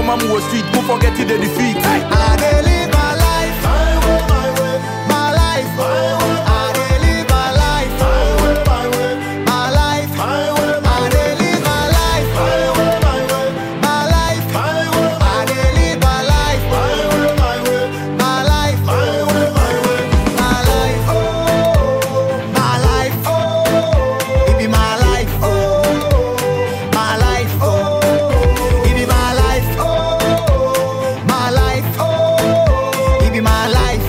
mom was street, don't forget the defeat. I dey live my life. My life. I dey live my life. My life. I dey live my life. My life. I dey live my life. My life. My life. My life. It be my life. My life. It be my life. My life. It be my life.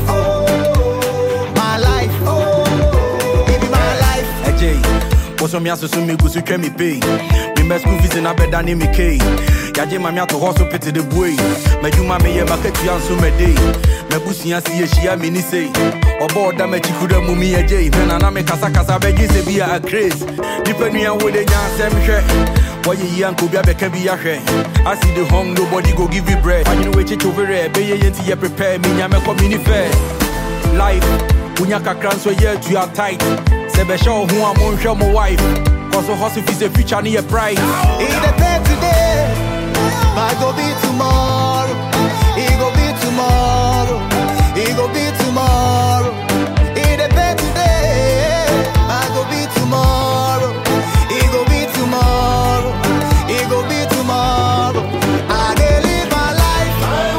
My life. It be my life. Ajay, what's on me aso so me go so twa me pay. Me my school fees na better than me K. Yaje mami ato hustle pity the boy. Madwuma me ye market ya so me day. Mabusua si ye shia me ni say. Obo da me chikuda mu mi ajay. Vena na me kasa kasa beji se bi a craze. Nipa nua wo de nya asem hwe. Why ye yanko bi abeka bi ahwe. I see the hung nobody go give you bread. I know we chicho vere be ye yenti ye prepare me nya me come ni fair. life wonya kakra nso yɛ atu a tight sɛ bɛhyɛ wo ho a monhwɛ mo wife kɔso hustle fi sɛ future ne yɛ bright It depends today, but go be tomorrow. It go be tomorrow. It go be tomorrow. It depends today, but go be tomorrow. It go be tomorrow. It go be tomorrow. I dey live my life.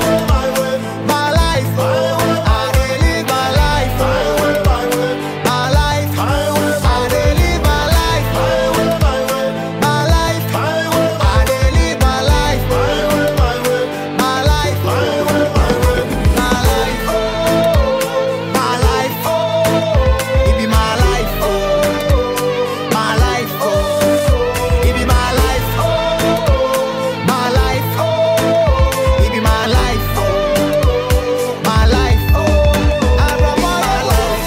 My life. I dey live my life. My life. I dey live my life. My life. I dey live my life. My life. My life. My life. It be my life. My life. It be my life. My life. It be my life. My life. I run my life.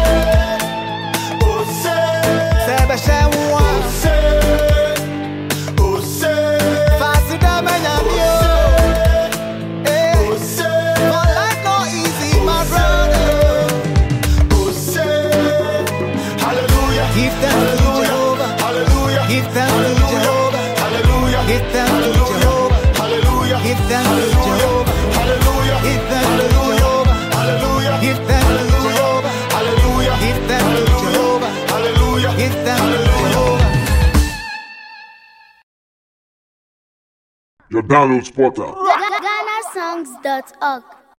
Sɛ bɛhyɛ wo a, faase dɛ mɛnya bi o. Eh, my life no easy, my brother. Give thanks to Jehovah. Give thanks to Jehovah. Give thanks to Jehovah. Give thanks to Jehovah. Give thanks to Jehovah. Give thanks to Jehovah. Give thanks to Jehovah. Give thanks to Jehovah. Your download spotter. GhanaSongs.org.